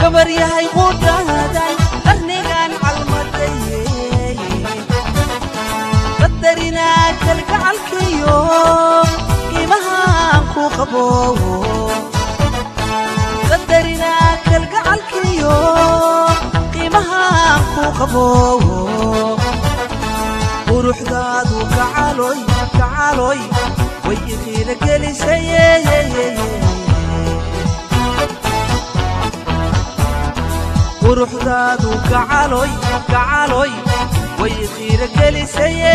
gabar yahay qudhaadan qarnigan calmadaye qadarinaa kalgacalkiyo qiimahaan ku qabo qadarinaa kalgacalkiyo qiimahaan ku qabo quruxdaadu gacaloy gacaloy way iqiina gelisaye quruxdaadu gacaloy gacaloy way iqiina gelisaye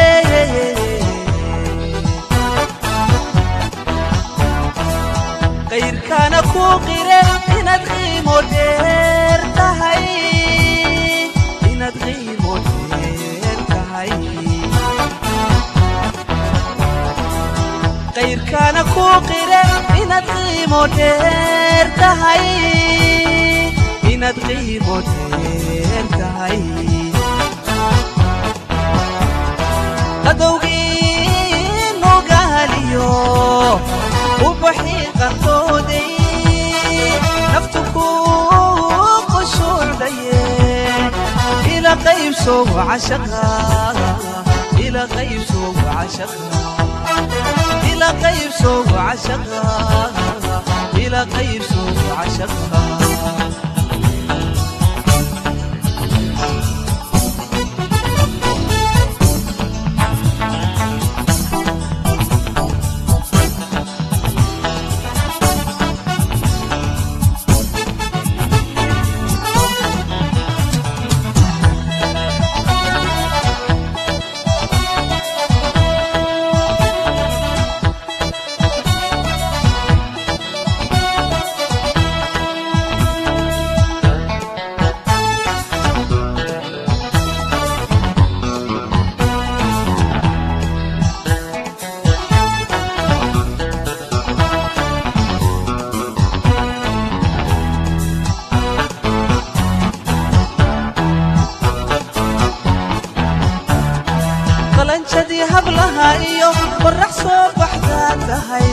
qayrkaana ku qire inaad qiimo dheer tahay inaad qiimo dheer tahay qayrkaana ku qire inaad qiimo dheer tahay inaad qiimo dheer tahay qadowgii nugaaliyo ubaxii qartooday naftu ku qushuucdaye ila qaybso cashaqa ila qaybso cashaqa ila qaybso cashaqa ila qaybso cashaqa qalanjadii hablaha iyo qorax soo baxdaa tahay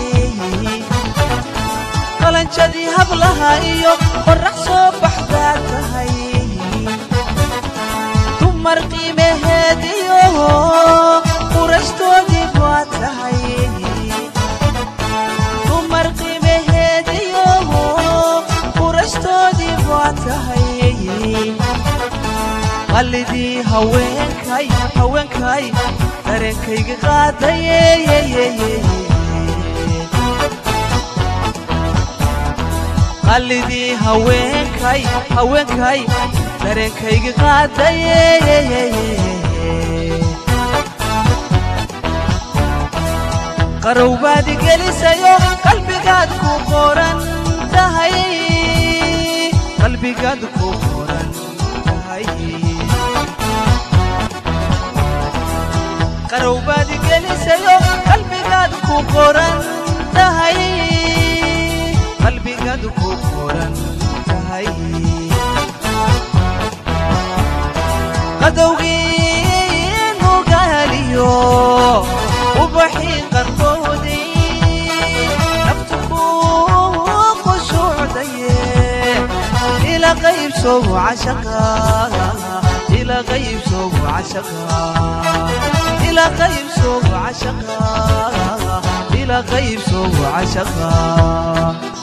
qalanjadii hablaha iyo qorax soo baxdaa tahay dumar qiimaheediyo qurashtoodii waa tahay dumar qiimaheediyo qurashtoodii waa tahay qalidii haweenkay haweenkay dareenkayga qaadaye qalidii haweenkay haweenkay dareenkayga qaadaye qarowbaadi gelisayo qalbigaad ku qoran tahay qalbigaad ku qoran tahay qarowbaadi gelisayo qalbigaad ku qoran tahay qalbigaad ku qoran tahay qadowgii nugaaliyo ubaxii qarkoodii naftu ku qushuucdaye ila qaybso cashaqa ila qaybso cashaqa ila qaybso cashaqa ila qaybso cashaqa